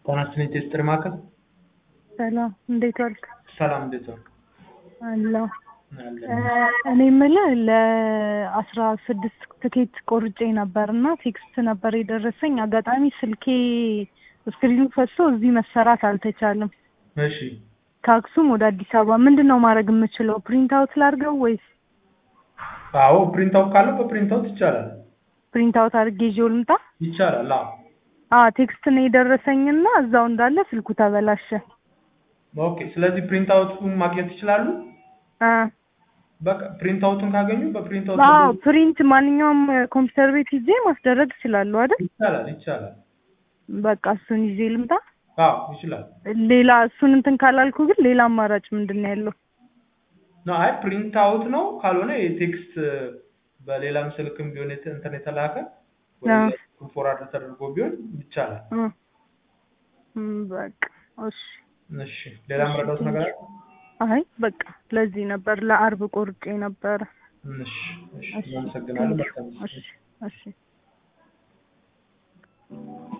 ጤና ይስጥልኝ ቴስትር ማዕከል ሰላም እንዴት ዋልክ? ሰላም እንዴት ዋልክ? አለሁ። አለን። እኔ የምልህ ለአስራ ስድስት ትኬት ቆርጬ ነበር እና ቴክስት ነበር የደረሰኝ። አጋጣሚ ስልኬ ስክሪኑ ፈሶ እዚህ መሰራት አልተቻለም። እሺ ከአክሱም ወደ አዲስ አበባ ምንድን ነው ማድረግ የምችለው? ፕሪንት አውት ላድርገው ወይስ አዎ ፕሪንት አውት ካለው በፕሪንት አውት ይቻላል ፕሪንት አውት አድርጌ ይዤው ልምጣ? ይቻላል። አዎ አ ቴክስት ነው የደረሰኝና እዛው እንዳለ ስልኩ ተበላሸ። ኦኬ። ስለዚህ ፕሪንት አውቱን ማግኘት ይችላሉ። አ በቃ ፕሪንት አውቱን ካገኙ በፕሪንት አውት አዎ ፕሪንት ማንኛውም ኮምፒውተር ቤት ይዤ ማስደረግ እችላለሁ አይደል? ይቻላል ይቻላል። በቃ እሱን ይዤ ልምጣ። አዎ ይችላል። ሌላ እሱን እንትን ካላልኩ ግን ሌላ አማራጭ ምንድን ነው ያለው? ነው አይ ፕሪንት አውት ነው ካልሆነ የቴክስት በሌላም ስልክም ቢሆን የተ- እንትን የተላከ አዎ። ወይ ፎርዋርድ ተደርጎ ቢሆን ይቻላል። እ እም፣ በቃ እሺ። እሺ ሌላ መረዳት ነገር አለ? አይ በቃ ለዚህ ነበር ለአርብ ቆርጬ ነበረ። እሺ እሺ እሺ እናመሰግናለን። ቴንኪው። መልካም ጊዜ። እሺ እሺ